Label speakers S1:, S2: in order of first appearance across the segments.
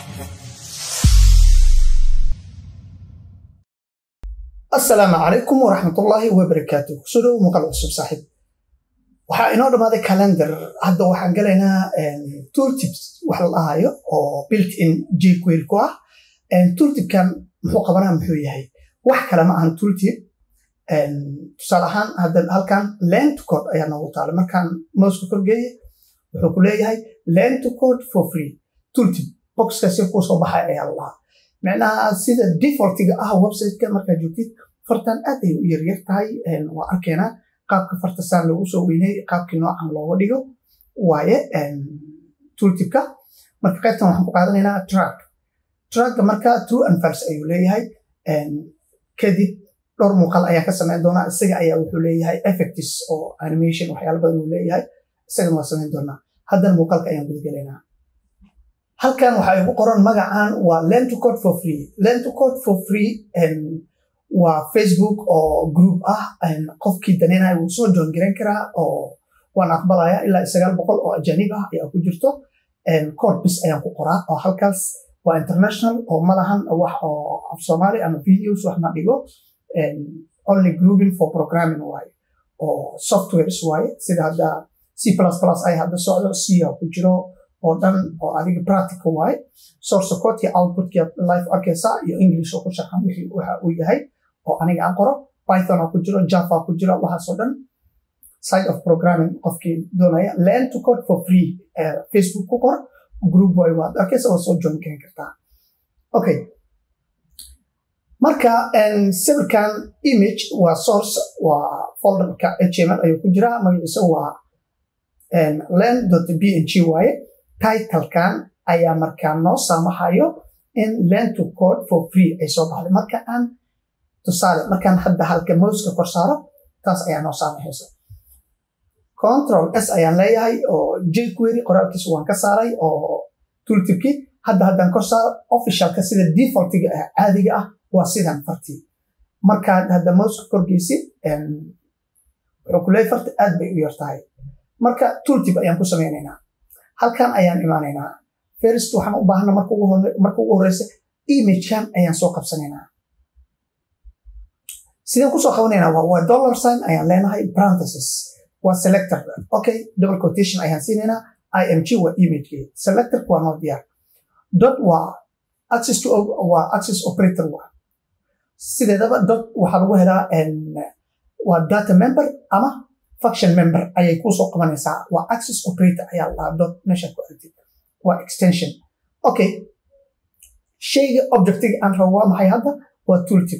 S1: asalaamu calaykum waraxmatullaahi wabarakaatu kusoo dhow muuqaal cusub saaxiib waxaa inoo dhammaaday calendar hadda waxaan galaynaa tooltips wax la dhahayo oo built in jquery ku ah tooltipkan muxuu qabanaa muxuu yahay wax kale ma ahan tooltip tusaale ahaan hadda halkan land to code ayaa noogu taala markaan mouska korgeeye wuxuu ku leeyahay land to code for free tooltip boxkaasi kuu soo baxay ayaa la dhahaa micnaha sida defaultiga ah websiteka markaa joogtid fartan aad ay u yaryar tahay waa arkeenaa qaabka farta saan loogu soo weynay qaabkii noocan looga dhigo waaye tooltipka marka qaybtan waxaan ku qaadanaynaa track tracka marka true and false ayuu leeyahay kadib dhowr muuqaal ayaan ka samayn doonaa isaga ayaa wuxuu leeyahay effects oo animation waxyaala badan uu leeyahay isagana waa samayn doonaa haddana muuqaalka ayaan gudagelaynaa halkan waxaa igu qoran magacan waa land to code for free land to code for free waa facebook oo group ah qofkii daneynaya wuu soo join garan karaa oo waan aqbalaya ilaa sagaal boqol oo ajanib ah ayaa ku jirto code bis ayaan ku qoraa oo halkaas waa international oo malahan wax oo af soomaali ama videos wax ma dhigo only grouping for programming waaye oo softwares waaye sida hadda c plus plus ay hadda socdo c ku jiro oo dhan oo adiga practical waaye source codeki outputkii life arkaysa iyo english oo ku sharxan wixii waxa uu yahay oo aniga aan qoro python oo ku jiro java ku jiro waxaasoo dhan side of programming qofkii doonaya land to code for free facebook ku qor group way waad arkaysa oo soo join karin kartaa okay marka sawirkan image waa source waa folderka html ayuu ku jiraa magaciisa waa land png waaye titlekan ayaa markaa noo saamaxayo in land to code for free ay soo baxday marka aan tusaale markaan hadda halka mouska kor saaro taas ayaa noo saamaxaysa control s ayaan leeyahay oo jquery qoraalkiisa waan ka saaray oo tooltipki hadda haddaan kor saaro officialka sida defaultiga ah caadiga ah waa sidan fartii markaad hadda mouska korgeysid wuxuu ku leeyahay farta aad bay u yar tahay marka tooltip ayaan ku samaynaynaa halkan ayaan imaanaynaa first waxaan u baahana marka ugu horeysa imagekan ayaan soo qabsanaynaa sideen kusoo qabanaynaa waa dollar sign ayaan leenahay parenthesis waa selector okay double quotation ayaan siinaynaa img waa imagekee selectorka waa noo diyaar dot waa access to waa access operator waa sideedaba dot waxaa lagu helaa waa data member ama function member ayay kusoo qabanaysaa waa access operator ayaa lahaa dot meesha ku aragtid waa extension okay shayga objectiga aan rabo waa maxay hadda waa tooltip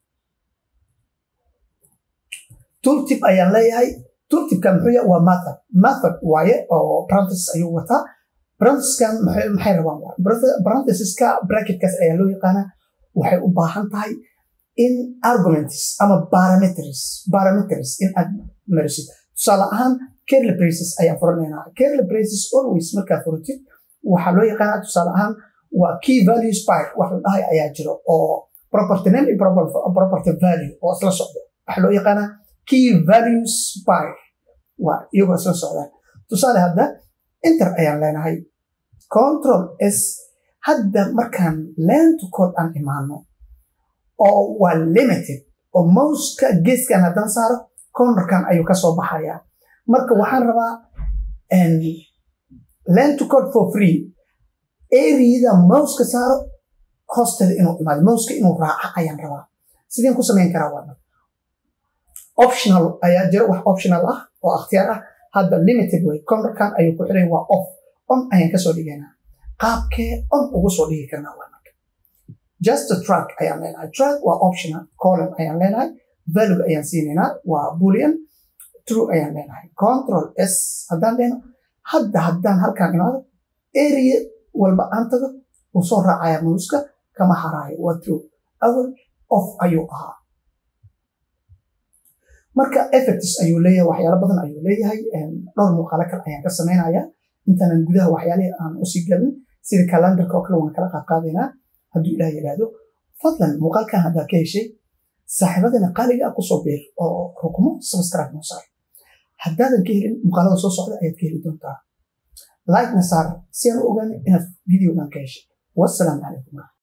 S1: tooltip ayaan leeyahay tooltipka muxuu yahay waa method method waaye oo parenthesis ayuu wataa parenthesiskan maxay rabaan waa parenthesiska bracketkaas ayaa loo yaqaanaa waxay u baahan tahay in arguments ama parameters parameters in aad marisid tusaale ahaan curly braces ayaan furanaynaa curly braces always markaa furatid waxaa loo yaqaanaa tusaale ahaan waa key value spike wax la dhahay ayaa jiro oo property name iyo property value oo isla socdo waxaa loo yaqaanaa key value spike waa iyagoo isla socdaan tusaale hadda inter ayaan leenahay control s hadda markaan land to code aan imaano oo waa limited oo mouska geeskan haddaan saaro cornerkan ayuu ka soo baxayaa marka waxaan rabaa land to code for free areada mouska saaro hoosteeda inuu imaado mouska inuu raaco ayaan rabaa sideen ku samayn karaa waa optional ayaa jira wax optional ah oo akhtiyaar ah hadda limited way cornerkan ayuu ku xiray waa off on ayaan kasoo dhigaynaa qaabkee on ugu soo dhigi karnaa waa marka just a track ayaan leenahay track waa optional column ayaan leenahay value ayaan siinaynaa waa boolean true ayaan leenahay control s haddaan lehno hadda haddaan halkaan imaado area walba aan tago wuu soo raacaya muuska kama haraayo waa true awal off ayuu ahaa marka effects ayuu leeyahay waxyaalo badan ayuu leeyahay dhowr muuqaalo kale ayaan ka samaynaya intaanan gudaha waxyaalihii aan usii galin sida calendarka oo kale waan kala qaadqaadaynaa hadduu ilaah yidhaahdo fadlan muuqaalkan haddaa ka heshay saaxiibadana qaaliga ah kusoo beer oo rukumo subscribe noo saar haddaadan ka helin muuqaalada soo socda ayaad ka heli doontaa like na saar si aan u ogaano inaad videogan ka heshay wassalaamu calaykum